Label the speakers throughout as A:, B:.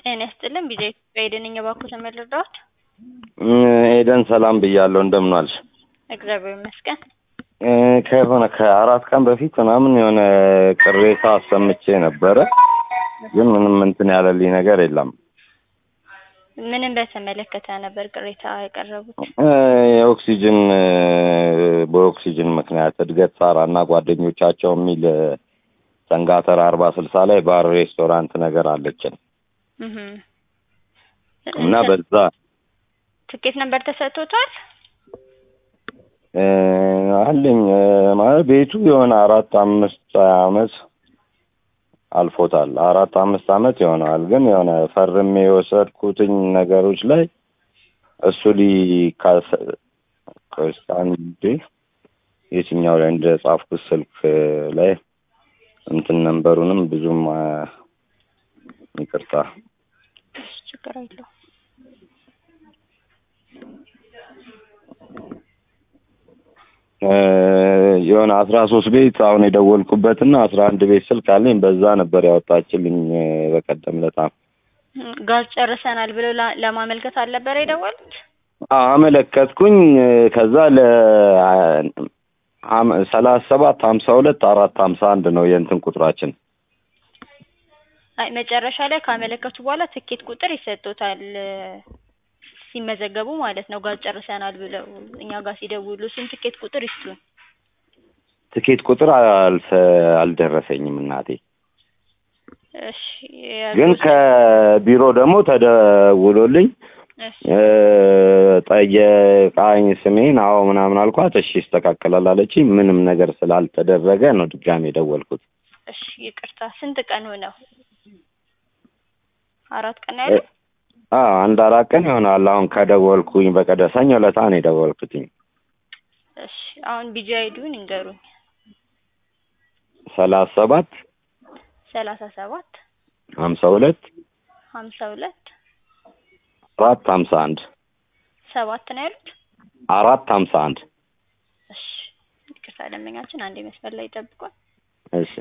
A: ጤና ይስጥልን ቢዜ ኢትዮጵያ ኤደን ነኝ። እባክዎትን ምን ልርዳዎት?
B: ኤደን ሰላም ብያለሁ። እንደምን ዋልሽ?
A: እግዚአብሔር ይመስገን።
B: እ ከሆነ ከአራት ቀን በፊት ምናምን የሆነ ቅሬታ አሰምቼ ነበረ፣ ግን ምንም እንትን ያለልኝ ነገር የለም።
A: ምንም በተመለከተ ነበር ቅሬታ ያቀረቡት?
B: እ የኦክሲጅን እ በኦክሲጅን ምክንያት እድገት ሳራ እና ጓደኞቻቸው የሚል እ ሰንጋተራ አርባ ስልሳ ላይ ባር ሬስቶራንት ነገር አለችን
A: እህ
B: እና በዛ
A: ትኬት ነበር ተሰጥቶታል?
B: እ አለኝ እ ማለት ቤቱ የሆነ አራት አምስት አመት አልፎታል። አራት አምስት አመት ይሆነዋል። ግን የሆነ ፈርሜ የወሰድኩትኝ ነገሮች ላይ እሱ ሊካስ አንዴ የትኛው ላይ እንደ ጻፍኩት ስልክ ላይ እንትን ነንበሩንም ብዙም አ፣ ይቅርታ
A: እሺ፣ ችግር የለውም።
B: እ የሆነ አስራ ሶስት ቤት አሁን የደወልኩበትና አስራ አንድ ቤት ስልክ አለኝ። በዛ ነበር ያወጣችልኝ እ በቀደም ለታ
A: ጋዝ ጨርሰናል ብለው ላ- ለማመልከት አልነበረ የደወሉት?
B: አመለከትኩኝ። እ ከዛ ለ አም- ሰላሳ ሰባት ሀምሳ ሁለት አራት ሀምሳ አንድ ነው የእንትን ቁጥራችን።
A: አይ መጨረሻ ላይ ካመለከቱ በኋላ ትኬት ቁጥር ይሰጡታል እ ሲመዘገቡ ማለት ነው። ጋዝ ጨርሰናል ብለው እኛ ጋር ሲደውሉ እሱን ትኬት ቁጥር ይስጡን።
B: ትኬት ቁጥር አልፈ አልደረሰኝም እናቴ።
A: እሺ
B: ግን
A: የጉዞ-
B: ከቢሮ ደግሞ ተደውሎልኝ
A: እሺ
B: እ ጠየቃኝ ስሜን። አዎ ምናምን አልኳት። እሺ ይስተካከላል አለችኝ። ምንም ነገር ስላልተደረገ ነው ድጋሜ የደወልኩት።
A: እሺ ይቅርታ። ስንት ቀን ሆነው? አራት ቀን ያለው?
B: አዎ አንድ አራት ቀን ይሆናል። አሁን ከደወልኩኝ በቀደ ሰኞ ዕለት ነው የደወልኩትኝ።
A: እሺ አሁን ቢጂ አይዲውን ይንገሩኝ።
B: ሰላሳ ሰባት
A: ሰላሳ ሰባት
B: ሀምሳ ሁለት
A: ሀምሳ ሁለት
B: አራት ሀምሳ አንድ
A: ሰባት ነው ያሉት?
B: አራት ሀምሳ አንድ
A: እሺ ይቅርታ ደንበኛችን አንድ መስመር ላይ ይጠብቋል።
B: እሺ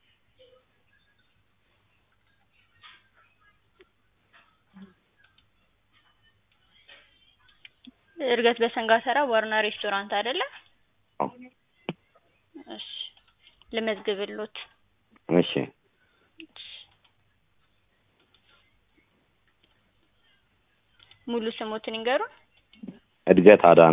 A: እድገት በሰንጋተራ ዋርና ሬስቶራንት አይደለ?
B: አዎ።
A: እሺ ልመዝግብሎት።
B: እሺ
A: ሙሉ ስሞትን ይንገሩን።
B: እድገት አዳነ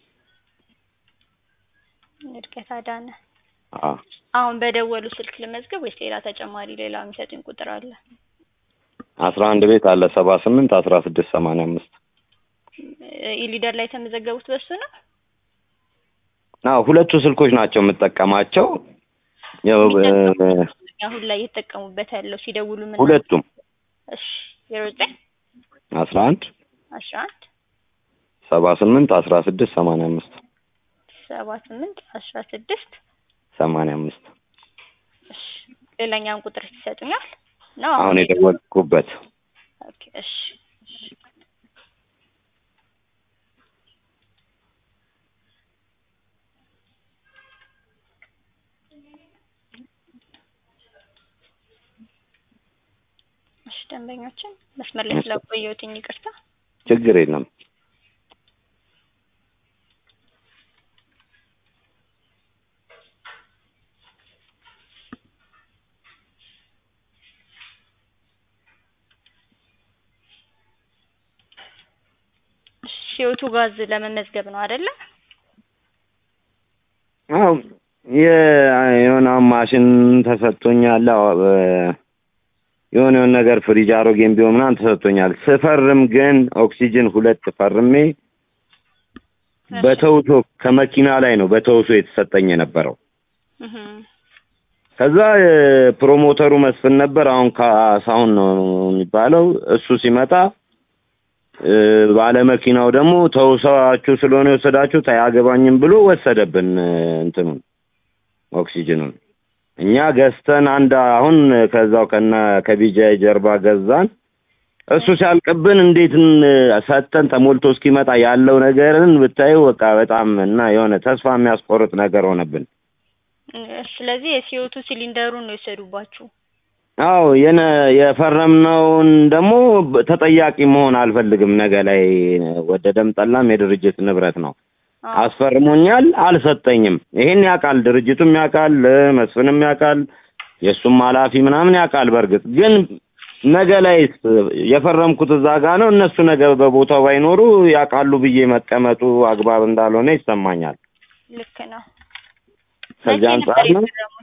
A: እድገት አዳነ።
B: አ
A: አሁን በደወሉ ስልክ ልመዝግብ ወይስ ሌላ ተጨማሪ ሌላ የሚሰጡኝ ቁጥር አለ?
B: አስራ አንድ ቤት አለ ሰባ ስምንት አስራ ስድስት ሰማንያ አምስት
A: እ ኢሊደር ላይ የተመዘገቡት በሱ ነው?
B: አዎ ሁለቱ ስልኮች ናቸው የምጠቀማቸው። ያው እ
A: አሁን ላይ እየተጠቀሙበት ያለው ሲደውሉ ምን?
B: ሁለቱም
A: እሺ ዜሮ ዘጠኝ
B: አስራ አንድ
A: አስራ አንድ
B: ሰባ ስምንት አስራ ስድስት ሰማንያ አምስት
A: ሰባ ስምንት አስራ ስድስት
B: ሰማንያ አምስት
A: እሺ ሌላኛውን ቁጥር ይሰጡኛል ነው?
B: አሁን የደወልኩበት
A: ኦኬ እሺ እሺ እሺ ደንበኞችን መስመር ላይ ስላቆየሁትኝ ይቅርታ።
B: ችግር የለም።
A: እሺ ህይወቱ ጋዝ ለመመዝገብ ነው አይደለ?
B: አዎ የሆነ ማሽን ተሰጥቶኛል። አዎ እ የሆነ የሆነ ነገር ፍሪጅ አሮጌም ቢሆን ምናምን ተሰጥቶኛል። ስፈርም ግን ኦክሲጅን ሁለት ፈርሜ በተውሶ ከመኪና ላይ ነው በተውሶ የተሰጠኝ የነበረው።
A: እህ
B: ከዛ እ ፕሮሞተሩ መስፍን ነበር። አሁን ካሳሁን ነው የሚባለው። እሱ ሲመጣ እ ባለመኪናው ደግሞ ተውሳችሁ ስለሆነ የወሰዳችሁት አያገባኝም ብሎ ወሰደብን እ እንትኑን ኦክሲጅኑን። እኛ ገዝተን አንድ አሁን ከዛው ከነ ከቢጃይ ጀርባ ገዛን። እሱ ሲያልቅብን እንዴት ን- ሰጥተን ተሞልቶ እስኪመጣ ያለው ነገርን ብታዩ በቃ በጣም እና የሆነ ተስፋ የሚያስቆርጥ ነገር ሆነብን።
A: ስለዚህ የሲኦቱ ሲሊንደሩን ነው የወሰዱባችሁ?
B: አዎ የነ የፈረምነውን ደግሞ ተጠያቂ መሆን አልፈልግም። ነገ ላይ ወደደም ጠላም የድርጅት ንብረት ነው።
A: አዎ
B: አስፈርሞኛል፣ አልሰጠኝም። ይሄን ያውቃል፣ ድርጅቱም ያውቃል፣ መስፍንም ያውቃል፣ የእሱም ኃላፊ ምናምን ያውቃል። በእርግጥ ግን ነገ ላይ የፈረምኩት እዛ ጋ ነው። እነሱ ነገ በቦታው ባይኖሩ ያውቃሉ ብዬ መቀመጡ አግባብ እንዳልሆነ ይሰማኛል።
A: ልክ ነው።
B: ከዚህ
A: መቼ
B: አንጻር
A: ነበር
B: ነው።
A: የፈረሙት?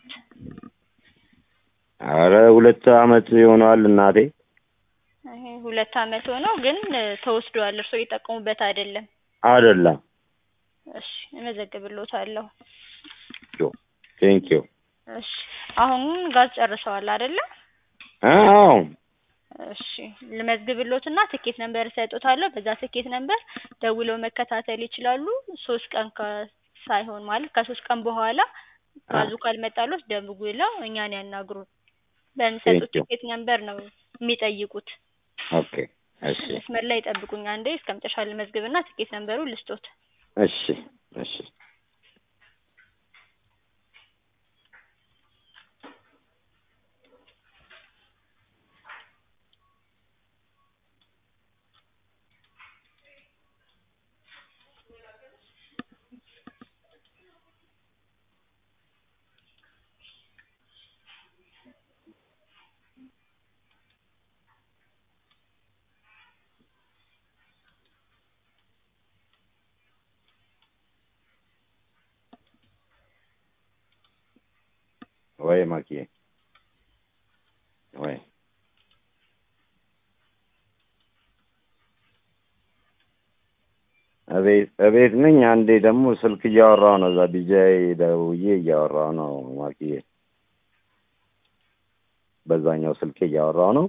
B: አረ ሁለት አመት ይሆነዋል እናቴ።
A: ይሄ ሁለት አመት ሆነው ግን ተወስዷል። እርስዎ እየጠቀሙበት አይደለም።
B: አይደለም።
A: እሺ እመዘግብልዎታለሁ።
B: ቴንክ ዩ።
A: እሺ አሁን ጋዝ ጨርሰዋል አይደለ?
B: አዎ
A: እሺ ልመዝግብልዎትና ትኬት ነምበር እሰጥዎታለሁ። በዛ ትኬት ነምበር ደውለው መከታተል ይችላሉ። ሶስት ቀን ከ ሳይሆን ማለት ከሶስት ቀን በኋላ ጋዙ ካልመጣልዎት ደውለው እኛን ያናግሩን። በሚሰጡት
B: Thank you.
A: ትኬት ነምበር ነው የሚጠይቁት።
B: ኦኬ እሺ
A: መስመር ላይ ይጠብቁኝ አንዴ እስከ መጨረሻ ልመዝግብና ትኬት ነምበሩን ልስጦት።
B: እሺ እሺ ወይ ማኪዬ ወይ እቤት እቤት ነኝ። አንዴ ደግሞ ስልክ እያወራሁ ነው። እዛ ቢጃይ ደውዬ እያወራሁ ነው ማኪዬ። በዛኛው ስልክ እያወራሁ ነው።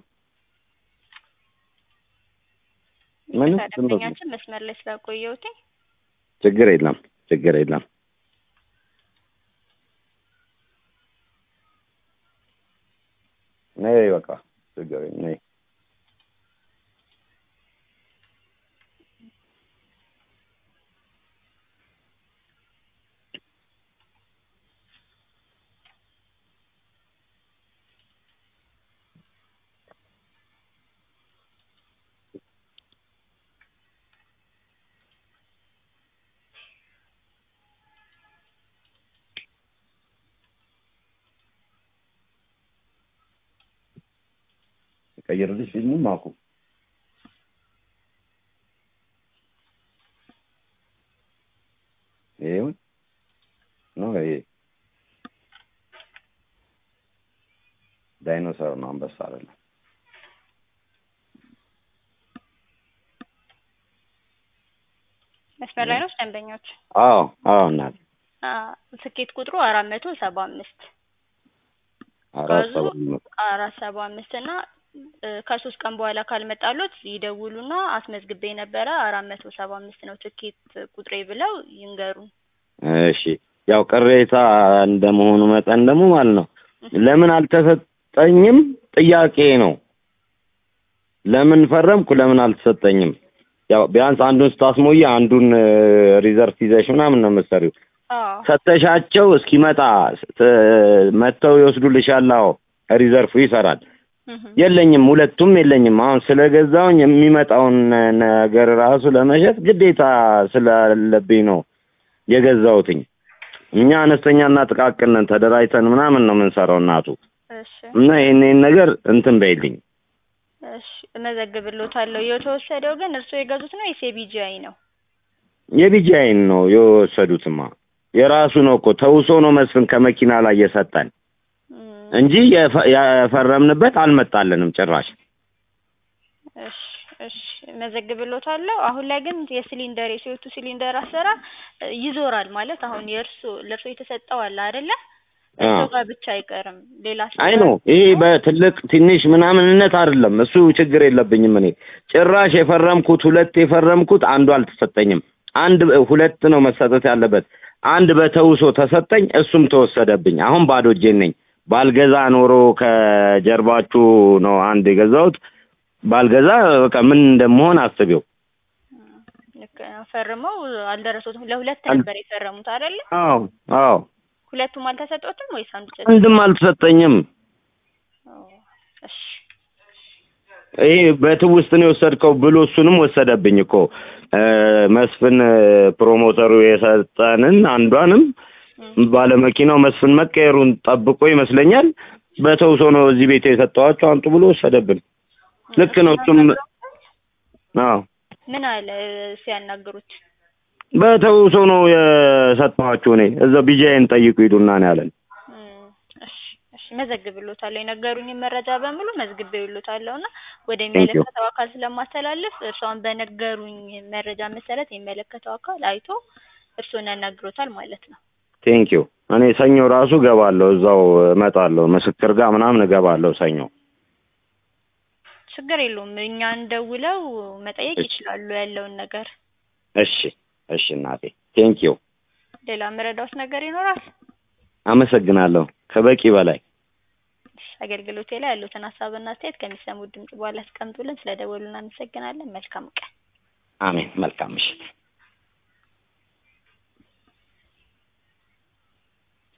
B: ምንም ዝም ብሎ
A: ደንበኛችን መስመር ላይ ስላቆየሁት
B: ችግር የለም ችግር የለም። ነይ በቃ ችግር የለም ነይ። ቀይርልሽ ፊልሙን ማኩ ይሄውን ነው ይሄ ዳይኖሰር ነው፣ አንበሳ አይደለም።
A: መስመር ላይ ነው ደንበኞች።
B: አዎ አዎ እናት
A: አ ትኬት ቁጥሩ አራት መቶ ሰባ አምስት
B: አራት
A: ጋዙ
B: ሰባ አምስት
A: አራት ሰባ አምስት እና እ ከሶስት ቀን በኋላ ካልመጣሎት ይደውሉና አስመዝግቤ ነበረ አራት መቶ ሰባ አምስት ነው ትኬት ቁጥሬ ብለው ይንገሩን።
B: እሺ ያው ቅሬታ እንደመሆኑ መጠን ደግሞ ማለት ነው ለምን አልተሰጠኝም ጥያቄ ነው። ለምን ፈረምኩ ለምን አልተሰጠኝም? ያው ቢያንስ አንዱን ስታስሞይ አንዱን ሪዘርቭ ይዘሽ ምናምን ነው የምትሰሪው።
A: አዎ
B: ሰተሻቸው እስኪመጣ ት- መጥተው ይወስዱልሻል። አዎ ሪዘርፉ ይሰራል።
A: እህ
B: የለኝም፣ ሁለቱም የለኝም። አሁን ስለገዛውኝ የሚመጣውን ነገር ራሱ ለመሸጥ ግዴታ ስላለብኝ ነው የገዛሁትኝ። እኛ አነስተኛና ጥቃቅን ነን፣ ተደራጅተን ምናምን ነው የምንሰራው እናቱ
A: እሺ
B: እና ይሄን ይሄን ነገር እንትን በይልኝ።
A: እሺ እመዘግብልዎታለሁ። የተወሰደው ግን እርስዎ የገዙት ነው ወይስ የቢጂአይ ነው?
B: የቢጂአይን ነው የወሰዱትማ። የራሱ ነው እኮ ተውሶ ነው መስፍን ከመኪና ላይ የሰጠን
A: እም፣
B: እንጂ የፈ- የፈረምንበት አልመጣልንም ጭራሽ።
A: እሺ እሺ እመዘግብልዎታለሁ። አሁን ላይ ግን የሲሊንደር የሲኦቱ ሲሊንደር አሰራር እ ይዞራል ማለት አሁን የእርሶ ለእርሶ የተሰጠው አለ አይደለ? እርሶ
B: አዎ።
A: ጋር ብቻ አይቀርም ሌላ
B: አይ ነው ይሄ በትልቅ ትንሽ ምናምንነት አይደለም። እሱ ችግር የለብኝም። እኔ ጭራሽ የፈረምኩት ሁለት የፈረምኩት አንዱ አልተሰጠኝም። አንድ ሁለት ነው መሰጠት ያለበት። አንድ በተውሶ ተሰጠኝ፣ እሱም ተወሰደብኝ። አሁን ባዶ እጄን ነኝ። ባልገዛ ኖሮ ከጀርባችሁ ነው አንድ የገዛሁት። ባልገዛ በቃ ምን እንደምሆን አስቤው።
A: ልክ ነው። ፈርመው አልደረሱትም። ለሁለት
B: አል-
A: ነበር የፈረሙት አይደለ?
B: አዎ አዎ፣
A: ሁለቱም አልተሰጦትም ወይስ አንዱ ብቻ?
B: አንድም አልተሰጠኝም።
A: ኦ፣ እሺ
B: ይሄ በትውስት ነው የወሰድከው ብሎ እሱንም ወሰደብኝ እኮ እ መስፍን እ ፕሮሞተሩ የሰጠንን አንዷንም
A: እም፣
B: ባለመኪናው መስፍን መቀየሩን ጠብቆ ይመስለኛል በተውሶ ነው እዚህ ቤት የሰጠኋቸው አንጡ ብሎ ወሰደብን። ልክ ነው እሱም አዎ
A: ምን አለ ሲያናግሩት?
B: በተውሶ ነው የሰጠኋችሁ እኔ እዛው ቢጃይን ጠይቁ ሂዱና ነው ያለን።
A: እም፣ እሺ እሺ መዘግብሎታለሁ። የነገሩኝን መረጃ በሙሉ መዝግቤልዎታለሁ እና ወደሚመለከተው አካል ስለማስተላለፍ እርስዎን በነገሩኝ መረጃ መሰረት የሚመለከተው አካል አይቶ እርስዎን ያናግሮታል ማለት ነው።
B: ቴንክ ዩ እኔ ሰኞ ራሱ እገባለሁ እዛው እመጣለሁ ምስክር ጋር ምናምን እገባለሁ ሰኞ።
A: ችግር የለውም። እኛን ደውለው መጠየቅ
B: እሺ።
A: ይችላሉ ያለውን ነገር።
B: እሺ እሺ እናቴ ቴንክ ዩ
A: ሌላ መረዳት ነገር ይኖራል?
B: አመሰግናለሁ ከበቂ በላይ
A: አገልግሎቴ ላይ ያሉትን ሀሳብና አስተያየት ከሚሰሙት ድምጽ በኋላ አስቀምጡልን። ስለደወሉ እናመሰግናለን። መልካም ቀን።
B: አሜን መልካም ምሽት